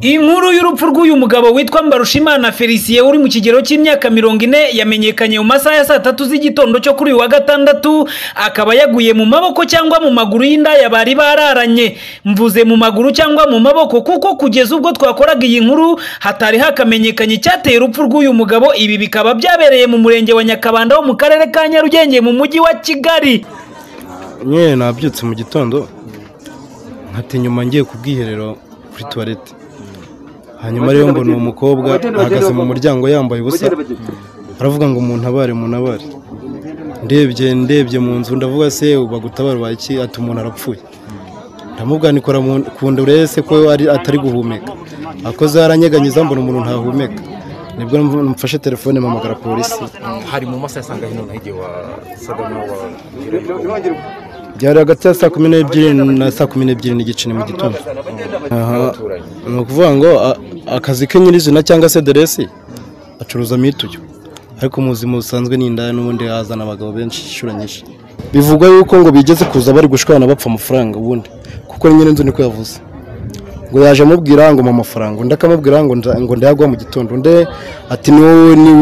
Inkuru y'urupfu rw'uyu mugabo witwa Mbarushimana Felicien uri mu kigero cy'imyaka mirongo ine yamenyekanye mu masaha ya saa tatu z'igitondo cyo kuri uyu wa gatandatu akaba yaguye mu maboko cyangwa mu maguru y'indaya bari bararanye mvuze mu maguru cyangwa mu maboko kuko kugeza ubwo twakoraga iyi nkuru hatari hakamenyekanye icyateye urupfu rw'uyu mugabo ibi bikaba byabereye mu murenge wa Nyakabanda wo mu karere ka Nyarugenge mu mujyi wa Kigali nyine nabyutse mu gitondo nkata inyuma ngiye ku bwiherero kuri tuwarete hanyuma rero mbona uwo mukobwa ahagaze mu muryango yambaye ubusa aravuga ngo muntabare muntabare ndebye ndebye mu nzu ndavuga se bagutabara iki ati umuntu arapfuye ndamubwira nikora ku nda urese ko atari guhumeka akoze aranyeganyeza mbona umuntu ntahumeka nibwo mfashe telefone mpamagara polisi hari mu masaha asanga hino n'igihe wasaga byari hagati ya saa kumi n'ebyiri na saa kumi n'ebyiri n'igice ni mu gitondo ni ukuvuga ngo akazi ke nyirizina cyangwa se deresi acuruza mituyu ariko mu buzima busanzwe ni indaya n'ubundi hazana abagabo benshi inshuro nyinshi bivugwa yuko ngo bigeze kuza bari gushwana bapfa amafaranga ubundi kuko nyine nzu niko yavuze ngo yaje amubwira ngo mpa amafaranga undi akamubwira ngo ndayagwa mu gitondo undi ati niba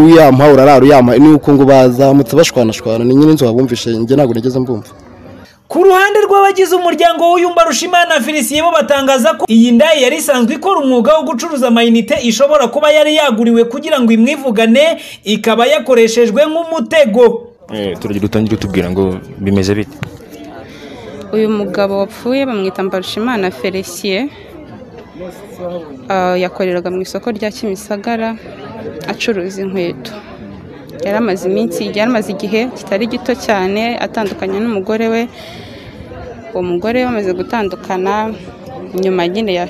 uyampa urarara uyampa niba ukungu bazamutse bashwanashwana ni nyine inzu wabumvishe njye ntabwo nigeze mbumva ku ruhande rw'abagize umuryango w'uyumba rushimana felicien bo batangaza ko iyi ndaya yari isanzwe ikora umwuga wo gucuruza amayinite ishobora kuba yari yaguriwe kugira ngo imwivugane ikaba yakoreshejwe nk'umutego turagira utangira utubwira ngo bimeze bite uyu mugabo wapfuye bamwita mbarushimana felicien yakoreraga mu isoko rya kimisagara acuruza inkweto yari amaze iminsi yari amaze igihe kitari gito cyane atandukanye n'umugore we uwo mugore bamaze gutandukana nyuma nyine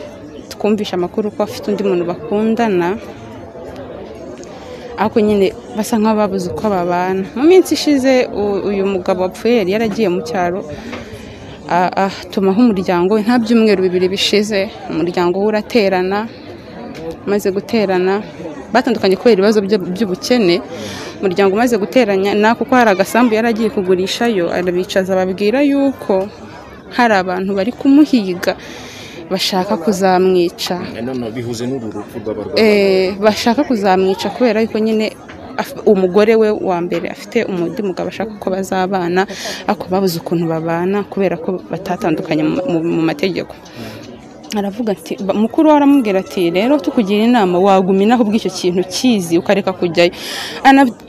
twumvisha amakuru ko afite undi muntu bakundana ariko nyine basa nk'ababuze uko babana mu minsi ishize uyu mugabo wapfuye yari yaragiye mu cyaro atumaho umuryango we nta byumweru bibiri bishize umuryango we uraterana umaze guterana batandukanye kubera ibibazo by'ubukene umuryango umaze guteranya na kuko hari agasambu yari agiye kugurishayo arabicaza babwira yuko hari abantu bari kumuhiga bashaka kuzamwica bashaka kuzamwica kubera yuko nyine umugore we wa mbere afite undi mugabo ashaka ko bazabana ariko babuze ukuntu babana kubera ko batatandukanye mu mategeko aravuga ati mukuru we aramubwira ati rero tukugira inama waguminaho ubw'icyo kintu ukizi ukareka kujyayo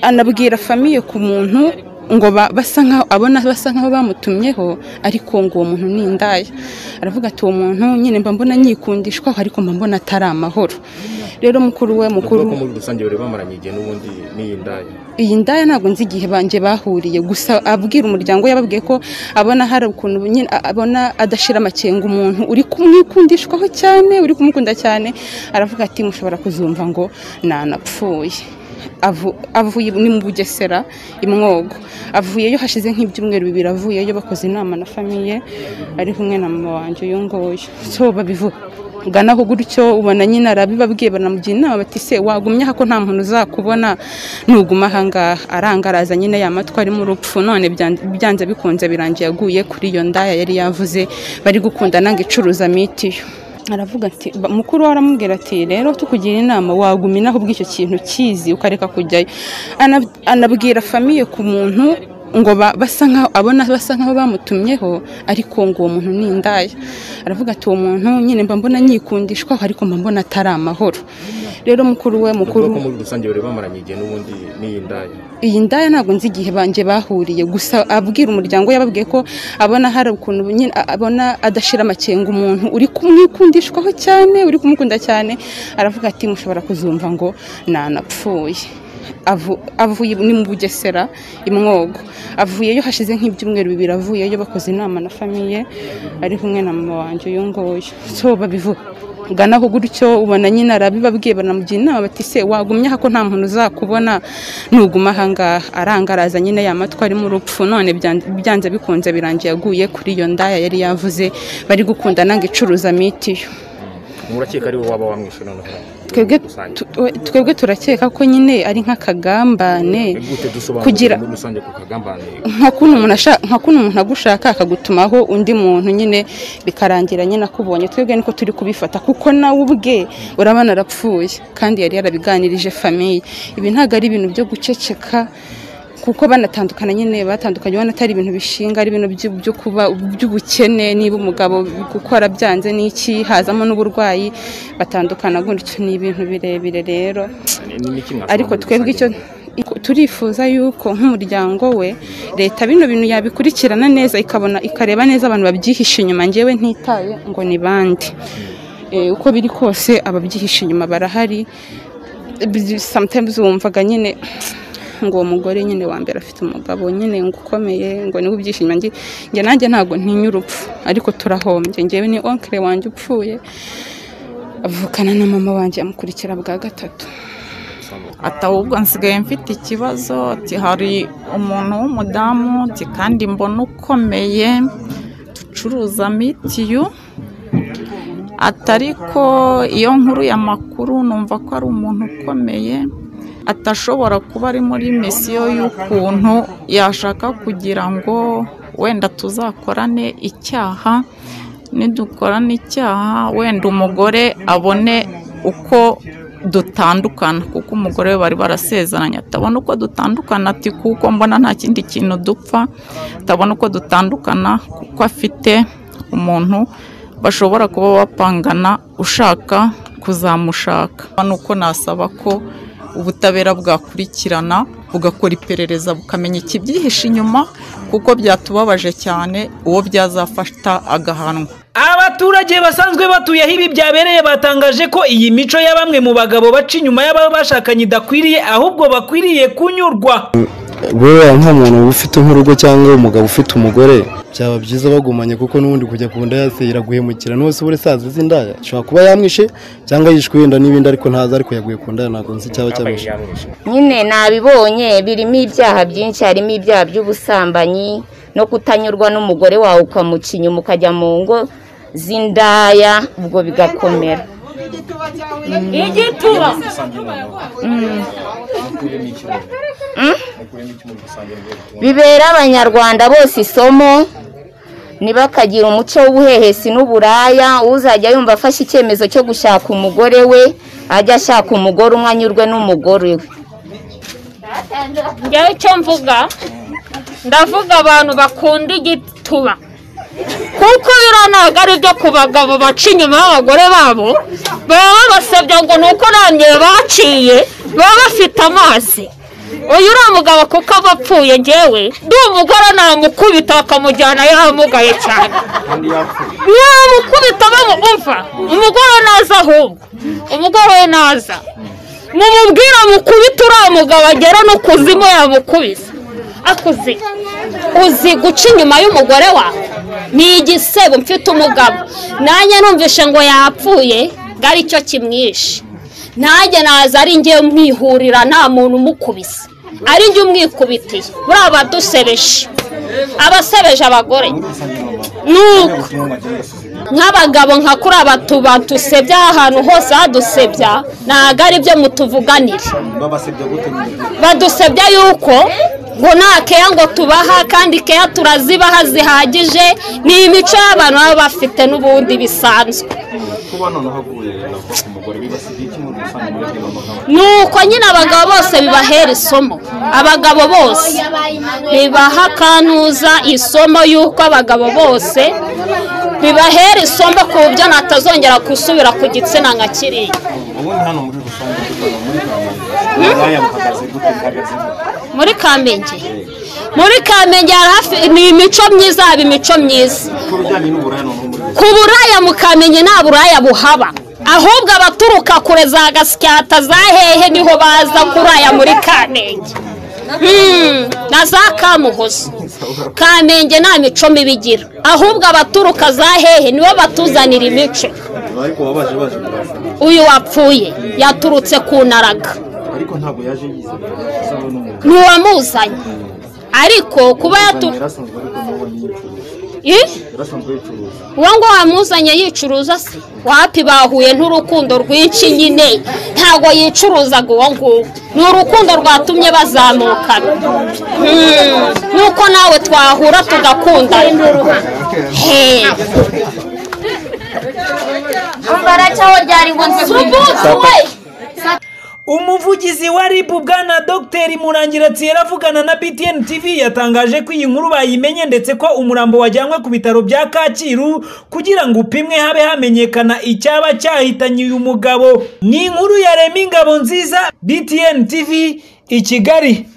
anabwira famiye ku muntu ngo basa nkaho abona basa nkaho bamutumyeho ariko ngo uwo muntu ni indaya aravuga ati uwo muntu nyine mba mbona nyikundishwaho ariko mba mbona atari amahoro rero mukuru we mukuru muri rusange bari bamaranye igihe n'ubundi n'iyi ndaya iyi ndaya ntabwo nzi igihe banjye bahuriye gusa abwira umuryango yababwiye ko abona hari ukuntu nyine abona adashira amakenga umuntu uri kumwikundishwaho cyane uri kumukunda cyane aravuga ati mushobora kuzumva ngo nanapfuye avuye ni mu bugesera imwogo avuyeyo hashize nk'ibyumweru bibiri avuyeyo bakoze inama na famiye ari kumwe na mama wanjye uyu nguyu so babivuga uganaho gutyo ubona nyine arabibabwiye banamugira inama bati se wagumye ko nta muntu uzakubona nuguma ahangaha arangaraza nyine ya matwi arimo urupfu none byanze bikunze birangiye aguye kuri iyo ndaya yari yavuze bari gukunda nanga icuruza mitiyo aravuga ati mukuru we aramubwira ati rero tukugira inama waguminaho ubw'icyo kintu ukizi ukareka kujyayo anabwira famiye ku muntu ngo basa nkaho abona basa nkaho bamutumyeho ariko ngo uwo muntu ni indaya aravuga ati uwo muntu nyine mba mbona nyikundishwaho ariko mba mbona atari amahoro rero mukuru we mukuru muri rusange bari bamaranye igihe n'ubundi n'iyi ndaya iyi ndaya ntabwo nzi igihe banjye bahuriye gusa abwira umuryango we yababwiye ko abona hari ukuntu nyine abona adashira amakenga umuntu uri kumwikundishwaho cyane uri kumukunda cyane aravuga ati mushobora kuzumva ngo nanapfuye avuye ni mu bugesera imwogo avuyeyo hashize nk'ibyumweru bibiri avuyeyo bakoze inama na famiye ari kumwe na mama wanjye uyu nguyu so babivuga uganaho gutyo ubona nyine arabibabwiye banamugira inama bati se wagumye ko nta muntu uzakubona nuguma ahangaha arangaraza nyine ya matwi arimo urupfu none byanze bikunze birangiye aguye kuri iyo ndaya yari yavuze bari gukunda nanga icuruza mitiyo murakeka ari wowe waba wamwishe noneho twebwe Rusange. tu- we- twebwe turakeka ko nyine ari nk'akagambane gute dusobanura kugira- muri rusange ku kagambane nka kuno umuntu asha- nka kuno umuntu agushaka akagutumaho undi muntu nyine bikarangira nyine akubonye twebwe niko turi kubifata kuko nawe ubwe urabona arapfuye kandi yari yarabiganirije famiye ibi ntabwo ari ibintu byo guceceka kuko banatandukana nyine batandukanye ubona atari ibintu bishinga ari ibintu byo- byo kuba by'ubukene niba umugabo gukora byanze n'iki hazamo n'uburwayi batandukana gutyo ni ibintu birebire rero Ni- ni iki mwashobora ariko muri twebwe icyo rusange? turifuza yuko nk'umuryango we leta bino bintu yabikurikirana neza ikabona ikareba neza abantu babyihishe inyuma ngewe ntitaye ngo ni bande Eh, uko biri kose ababyihishe inyuma barahari Bi- sometimes wumvaga nyine ngo uwo mugore nyine wa mbere afite umugabo nyine ngo ukomeye ngo niwe ubyihishe inyuma nge nge nanjye ntabwo ntinya urupfu ariko turahombye ngewe ni onkire wanjye upfuye avukana na mama wanjye amukurikira bwa gatatu ati ahubwo nsigaye mfite ikibazo ati hari umuntu w'umudamu ati kandi mbona ukomeye ducuruza mitiyu ati ariko iyo nkuru y'amakuru numva ko ari umuntu ukomeye atashobora kuba ari muri misiyo y'ukuntu yashaka kugira ngo wenda tuzakorane icyaha nidukorana icyaha wenda umugore abone uko dutandukana kuko umugore we bari barasezeranye atabona uko dutandukana ati kuko mbona nta kindi kintu dupfa atabona uko dutandukana kuko afite umuntu bashobora kuba bapangana ushaka kuzamushaka nuko nasaba ko ubutabera bwakurikirana bugakora iperereza bukamenya ikibyihishe inyuma kuko byatubabaje cyane uwo byazafata agahanwa Abaturage basanzwe batuye aho ibi byabereye batangaje ko iyi mico ya bamwe mu bagabo baca inyuma y'ababa bashakanye idakwiriye ahubwo bakwiriye kunyurwa. wewe nk'umuntu ufite nk'urugo cyangwa umugabo ufite umugore byaba byiza bagumanye kuko n'ubundi kujya ku nda yase iraguhemukira n'uwese ubure sazi z'indaya ashobora kuba yamwishe cyangwa yishwe wenda n'ibindi ariko ntazi ariko yaguye ku ndaya ntabwo nzi icyaba cyamwishe yamwishe nyine nabibonye birimo ibyaha byinshi harimo ibyaha by'ubusambanyi no kutanyurwa n'umugore wawe ukamuca inyuma ukajya mu ngo z'indaya ubwo bigakomera igituba bibera abanyarwanda bose isomo ntibakagira umuco w'ubuhehesi n'uburaya uzajya yumva afashe icyemezo cyo gushaka umugore we ajya ashaka umugore umwe anyurwe n'umugore we njyewe icyo mvuga ndavuga abantu bakunda igituba kuko biriya ntabwo ari ibyo ku bagabo baca inyuma y'abagore babo baba babasabye ngo ni uko ntangiye baciye baba bafite amazi uyu uriya mugabo kuko aba apfuye ngewe ndi umugore namukubita bakamujyana yamugaye cyane yamukubita bamumva umugore naza ahubwo umugore we naza mumubwira mukubita uriya mugabo agera no kuzimu yamukubise akuze uzi guca inyuma y'umugore wawe ni igisebo mfite umugabo nanjye numvishe ngo yapfuye ngo aricyo kimwishe nanjye naza ari ngewe mwihurira nta muntu umukubise ari njye umwikubitiye buriya badusebeje abasebeje abagore nuko nk'abagabo nka kuri aba tuba dusebya ahantu hose hadusebya ntabwo ari byo mutuvuganire badusebya yuko ngo nta keya ngo tubaha kandi keya turazibaha zihagije ni imico y'abantu baba bafite n'ubundi bisanzwe nuko nyine abagabo bose bibahera isomo abagabo bose bibaha akanuza isomo y'uko abagabo bose bibahera isomo ku buryo natazongera gusubira ku gitsina nka kiriya muri kamenge muri kamenge hari hafi ni imico myiza haba imico myiza ku buraya mu kamenge nta buraya buhaba ahubwo abaturuka kure za gasyata za hehe niho baza kuraya muri kamenge Mm, na za kamuhozo kamenge nta mico mibi igira ahubwo abaturuka za hehe nibo batuzanira imico uyu wapfuye yaturutse ku naraga ntiwamuzanye ariko kuba yatu Ih? uwo ngo wamuzanye yicuruza se wapi bahuye n'urukundo rwinshi nyine ntabwo yicuruzaga uwo nguwo ni urukundo rwatumye bazamukana Hmm, nuko nawe twahura tugakundana Hey. Mbaracaho ryari ngo Subutu we! umuvugizi wa ribu bwana dogiteri murangiratsi avugana na btn tv yatangaje ko iyi nkuru bayimenye ndetse ko umurambo wajyanywe ku bitaro bya kacyiru kugira ngo upimwe habe hamenyekana icyaba cyahitanye uyu mugabo ni inkuru ya rema ingabo nziza btn tv i kigali